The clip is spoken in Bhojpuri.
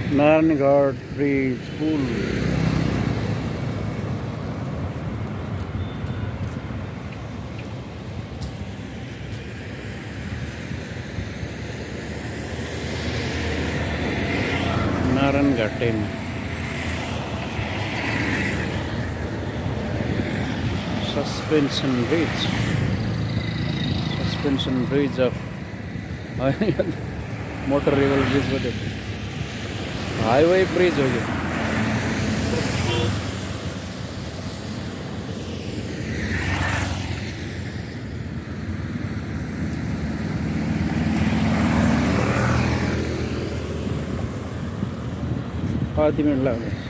नारायणगढ़ प्री स्कूल नारायणगढ़ टेन suspension bridge suspension bridge of motor river bridge मध्ये हायवे ब्रिज हो गया पाच मिनिट लागले